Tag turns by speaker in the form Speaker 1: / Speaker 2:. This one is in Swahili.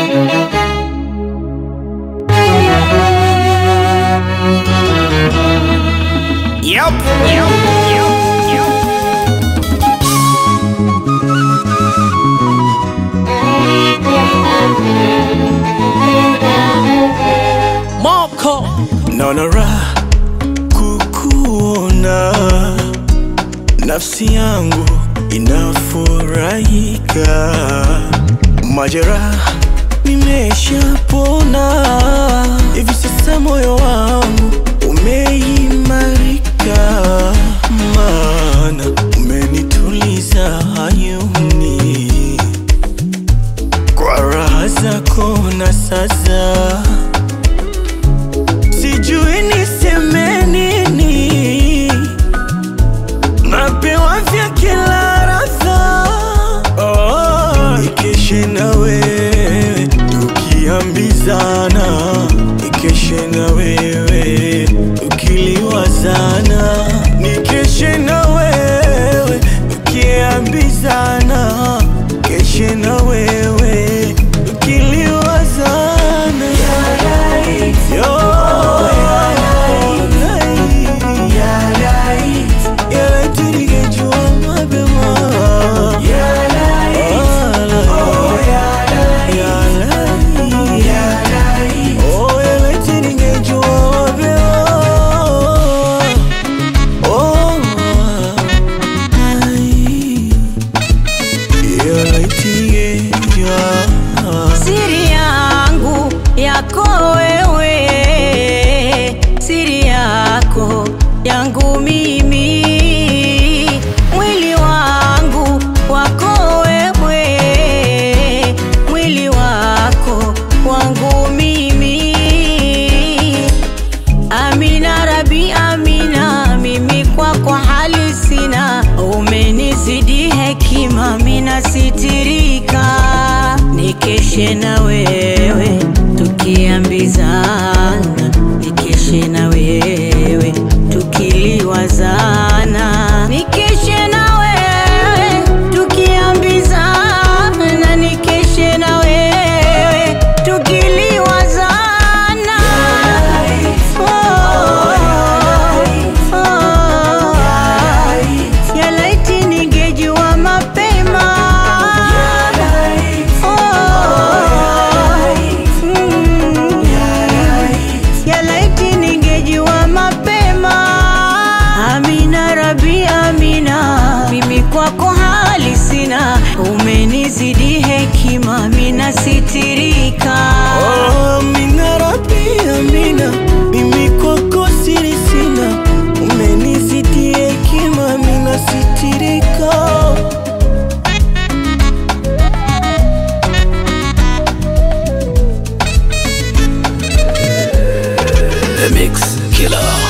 Speaker 1: Yep, yep, yep, yep.
Speaker 2: Moko
Speaker 3: naona raha kukuona, nafsi yangu inafurahika, majeraha nimeshapona, hivi sasa moyo wangu umeimarika, maana umenituliza hayuni kwa raha zako na sasa sijui niseme nini, napewa vya kila radha. Oh, ikeshe na wewe tukiambizana, ikeshe na wewe tukiliwazana, nikeshe na wewe tukiambizana, keshe na wewe tukiliwazana. Yo, ya laiti ningejua mapema. Ya laiti. Oh, ya laiti ningejua mapema. Oh, ai. Ya laiti ningejua.
Speaker 4: siri yangu yako wewe, siri yako yangu mimi, mwili wangu wako wewe, mwili wako wangu mimi. Amina Rabi, Amina, mimi kwako hali sina, umenizidi hekima, mina sitirika, nikeshe na wewe tukiambizana, nikeshe na wewe tukiliwazana, nikeshe na wewe tukiambizana, nikeshe na wewe tukiliwazana. Ya laiti ningejua mapema. Mm. Ya laiti ningejua mapema. Amina Rabi, Amina, mimi kwako hali sina, umenizidi hekima, mina sitirika.
Speaker 3: Oh, Amina Rabbi, Amina, mimi kwako siri sina, umenizidi hekima, mina sitirika.
Speaker 2: The Mix Killer